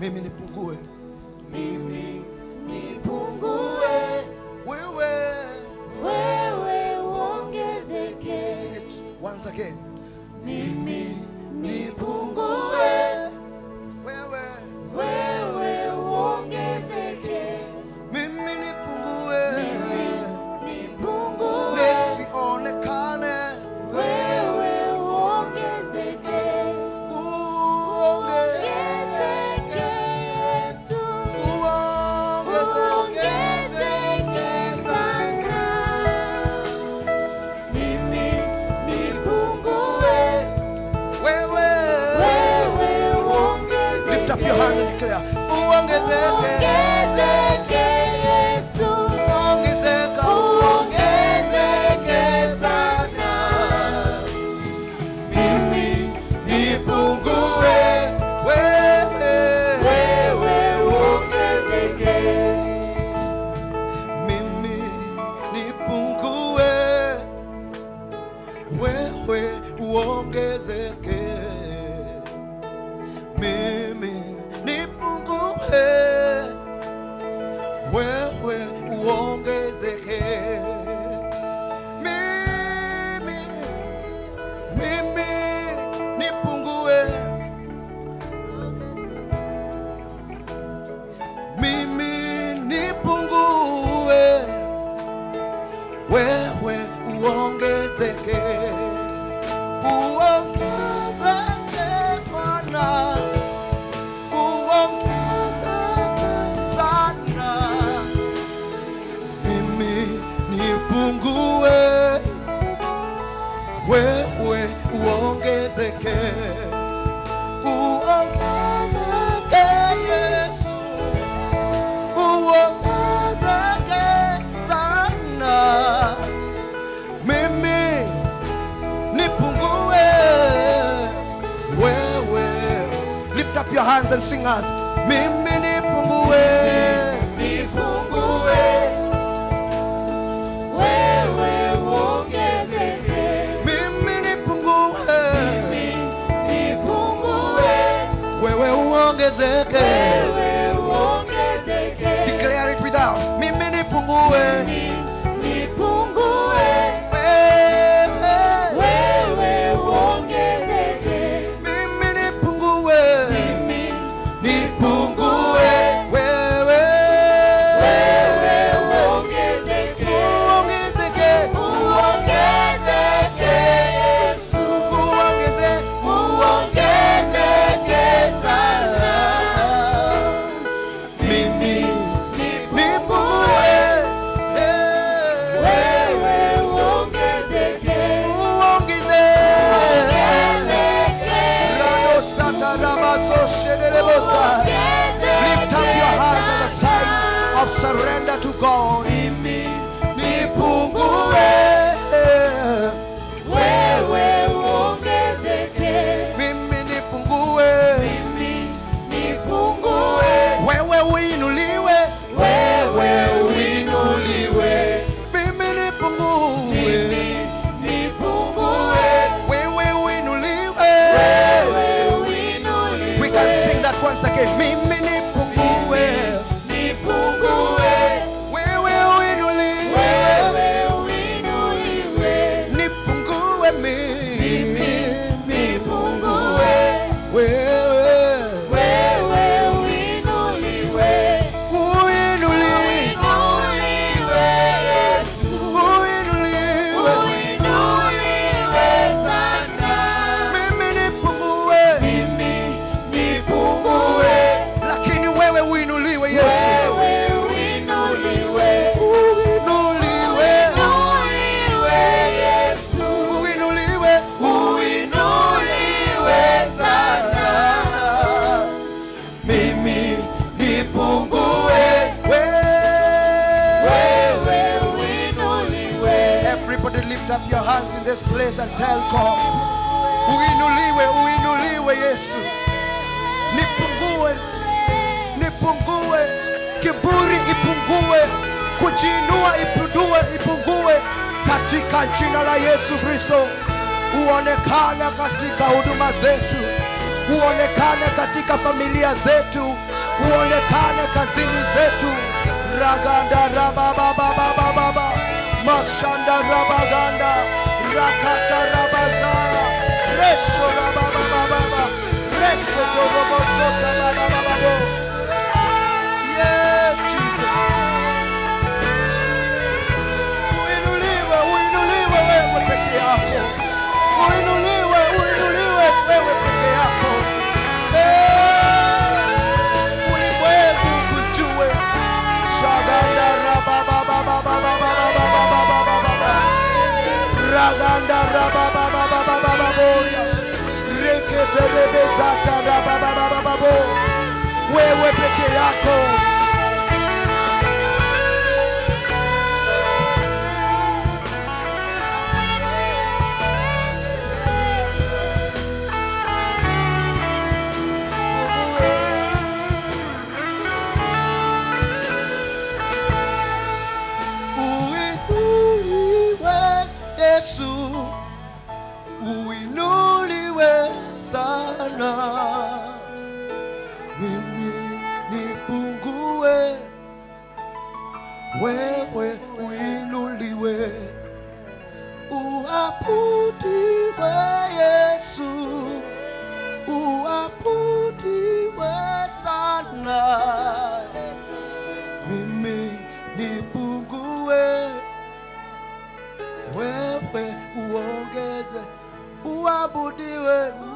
mimi nipungue mimi nipungue, wewe wewe uongezeke. Sing it once again Mimi nipungue, wewe wewe uongezeke. mimi nipungue Nipungue, nisionekane wewe uongezeke. uonge Uongezeke Yesu, uongezeke uongezeke sana. Mimi nipungue, wewe wewe uongezeke. lift up your hand and declare uongezeke Uongezeke Yesu, ongezeka uongezeke sana. Mimi nipungue wewe wewe uongezeke. mimi nipungue wewe uongezeke mimi nipungue wewe uongezeke mimi mimi nipungue mimi nipungue wewe uongezeke uongezeke Bwana uongezeke sana mimi nipungue wewe uongezeke uongezeke Yesu uongezeke sana mimi nipungue wewe lift up your hands and sing us mimi nipungue Nipungue, wewe uongezeke. mimi nipungue Nipungue, wewe uongezeke wewe uongezeke. declare it without mimi nipungue Nipungue, wewe wewe uongezeke. mimi nipungue Mimi nipungue wewe wewe uongezeke. uongezeke Uongezeke Yesu, uongeze uongezeke sana. mimi Nipungue, nipungue wewe uongezeke. uongeze Uongezeke, rado satarabaso shedelebosa lift up your heart on the sign of surrender to God nipungue wewe uongezeke. mimi nipungue Mimi nipungue, wewe uinuliwe wewe uinuliwe. mimi nipungue Mimi nipungue, wewe uinuliwe wewe uinuliwe. we can sing that once again mimi nipungue Nipungue, wewe uinuliwe wewe uinuliwe. nipungue mimi Nipungue, wewe wewe uinuliwe. uinuliwe Uinuliwe Yesu, uinuliwe uinuliwe sana. mimi nipungue Mimi nipungue, lakini wewe uinuliwe Yesu wewe uinuliwe. uinuliwe Uinuliwe Yesu, uinuliwe uinuliwe sana. Mimi nipungue, wewe uinuliwe. Everybody lift up your hands in this place and tell God, uinuliwe, uinuliwe Yesu, nipungue, nipungue, kiburi ipungue, kujiinua ipungue, ipungue katika jina la Yesu Kristo. Uonekane katika huduma zetu, uonekane katika familia zetu, uonekane kazini zetu. raganda rababababababa mashanda rabaganda rakata rabazaya resho rababababa resho dorobosota babababo Yes, Jesus. Uinuliwe, uinuliwe wewe peke yako. Uinuliwe, uinuliwe wewe peke yako. Eh, Ulimwengu kujue. Shaganda rabababababababababababababa. Raganda rabababababababoya. Reketerebezata rabababababo. Wewe peke yako Uinuliwe Yesu, uinuliwe sana. Mimi nipungue, wewe uinuliwe. Uabudiwe Yesu, uabudiwe sana mimi nipungue, wewe uongeze, uabudiwe